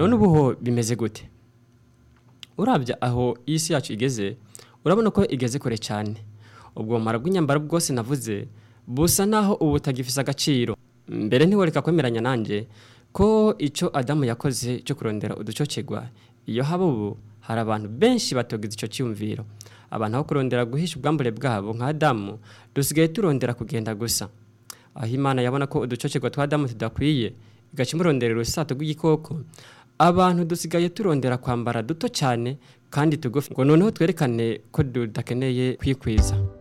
none ubu ho bimeze gute urabya aho isi yacu igeze urabona ko igeze kure cyane ubwo bumara bw'inyambaro bwose navuze busa naho ubu butagifise agaciro mbere ntiworeka kwemeranya nanjye ko icyo adamu yakoze cyo kurondera uducocegwa iyo haba ubu hari abantu benshi batogize icyo cyiyumviro abantu aho kurondera guhisha ubwambure bwabo nka adamu dusigaye turondera kugenda gusa aho imana yabona ko uducocegwa twa adamu tudakwiye igaca imurondera urusato rw'igikoko abantu dusigaye turondera kwambara duto cyane kandi tugufi ngo noneho twerekane ko tudakeneye kwikwiza